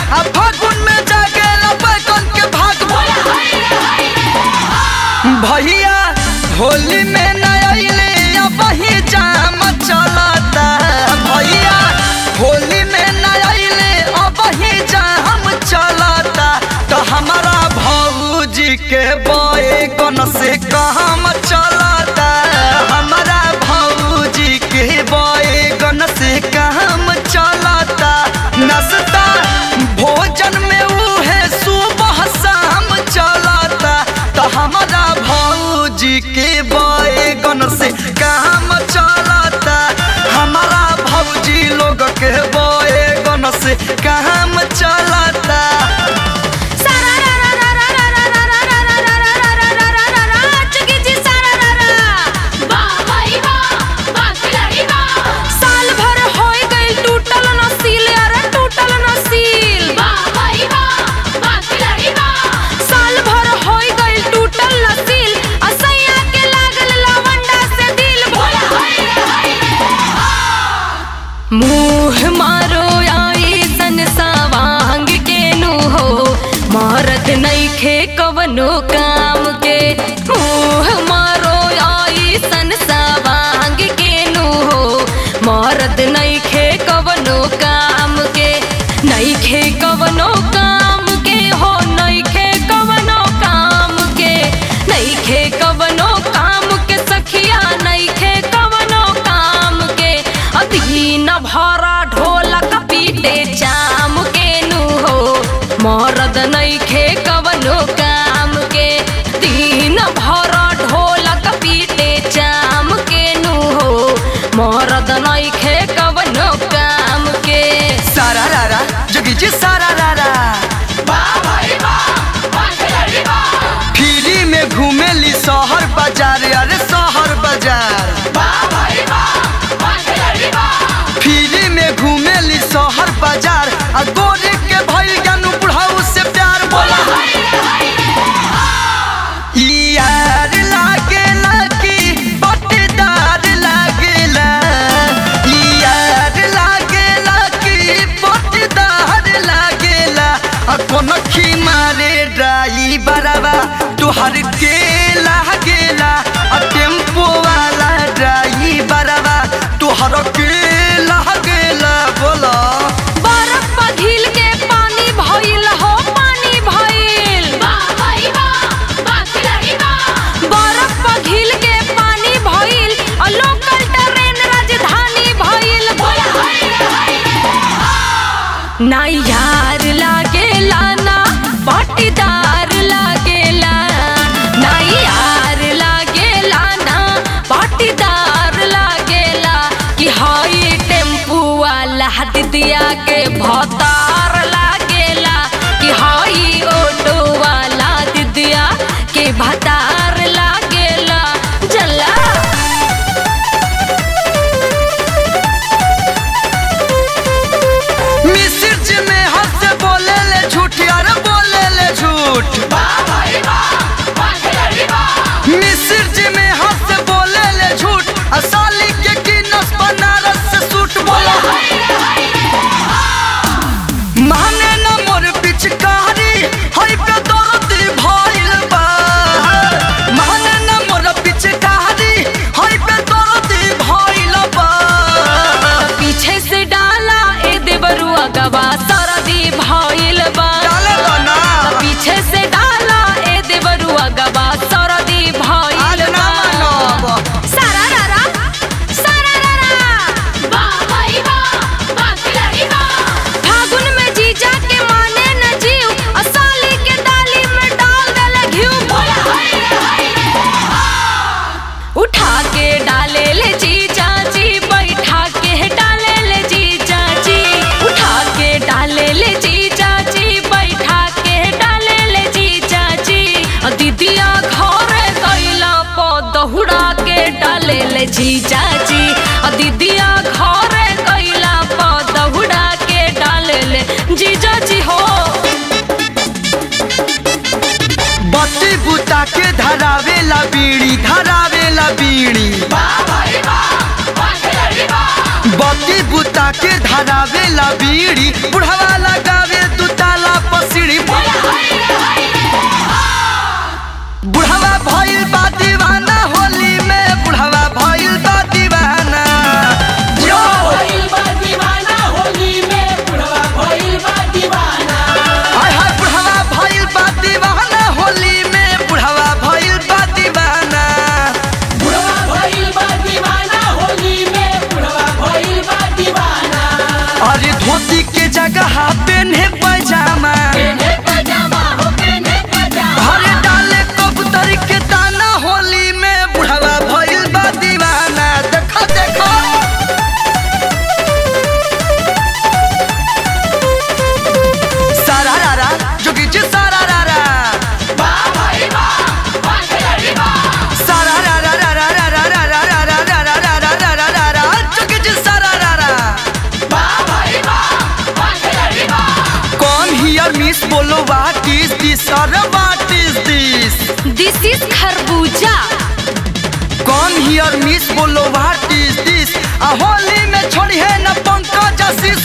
आ फागुन में जागेला बैगन के भाग भैया होली में न अइले अब ही जाम चलता भैया होली में न अइले अब ही जाम चलता तो हमारा भौजी के बैगन से काम चलता हमारा भौजी के बैगन से काम चलता नाश्ता भोजन में उहे सुबह शाम चलता तो हमारा भौजी के बैगन से काम चलता हमारा भौजी लोग के बैगन से काम चलता साल भर होई गइल टूटल नसील अरे टूटल नसील साल भर होई गइल टूटल नसील असैया के लागल लवंडा से दिल मुंह मारो आई सन सवांग के नु हो मारत नइखे कवनो काम के मुंह मारो आई सन सवांग के नु हो मारत नइखे कवनो काम के नइखे कवनो काम के हो नइखे कवनो काम के नइखे कवनो काम के सखिया नइखे कवनो काम के अधीन भरा ढोलक पीटे चाम के नु हो मरद नइखे कवनो काम के दीन भरा ढोलक पीटे चाम के नु हो मरद नइखे कवनो काम के सारा रारा जोगी जी सारा रारा फ्री में घूमेली शहर बाजार अरे शहर बाजार फ्री में घूमेली शहर बाजार आ गोरे के भइल जानू बुढ़ाऊ से प्यार बोला यार लागेला कि पट्टेदार लागेला यार लागेला कि पट्टेदार लागेला आ कोन खी मारे ड्राइवरवा तुहर के लागेला आ टेम्पो वाला ड्राइवरवा तुहर के लागेला बोला बरफ पघिल के पानी भइल हो पानी भइल बरफ पघिल के पानी भइल और लोकल ट्रेन राजधानी भइल ना यार लागेला ना पाटीदार लागेला ना यार लागेला ना पाटीदार लागेला कि हई टेम्पू वाला दिदिया के भतार लागेला कि हई ऑटो वाला दिदिया के भतार लागेला जला मिस्र जी में हंस बोले ले झूठ यार बोले ले झूठ मिस्र जी में हंस बोले ले झूठ असाली के गिनस बनारस से सूट बोला माने न मोर पिचकारी हई पे दर्द भइल बा माने न मोर पिचकारी हई पे दर्द भइल बा पीछे से डाला ए देवरुआ गवा सरदी भइल बा डाले दो ना पीछे से डाला ए देवरुआ गवा सरदी भइल आज ना बा मानब सारा रारा सारा रारा फागुन में जीजा के माने न जीव असाली के डाली में डाल देले घिउ उठा के डाले ले जी चाची बैठा के डाले ले जी चाची उठा के डाले ले जी चाची बैठा के डाले ले जी चाची अ दीदिया घरे गइला प दहुड़ा के डाले ले जी चाची अ दीदिया घरे गइला प दहुड़ा के डाले ले जी चाची हो बत्ती बुता के धरावेला बीड़ी धरावेला बीड़ी बत्ती बुता के धरावेला बीड़ी बुढ़वा लगावे दुता बोलो व्हाट इज दिस और what is this this is खरबूजा कौन हियर मिस बोलो व्हाट इज दिस आ होली में छोड़ी है न पंकज आशीष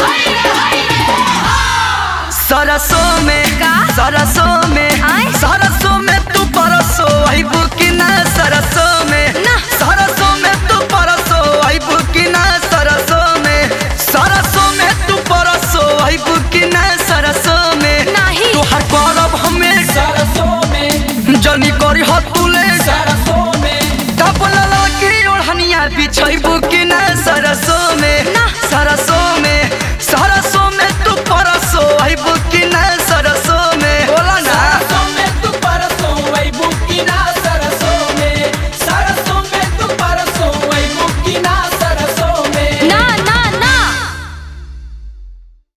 सरसों में का? सरसों में आय? सरसों में तू परसो आइबू कि ना सरसों में ना। सरसों में तू परसो आइबू कि ना सरसों में सरसों में तू परसो आइबू कि ना सरसों में नाही। तू हर करब हमें सरसों में जनी करी हतुले सरसों में तब लला की ओढ़निया बिछई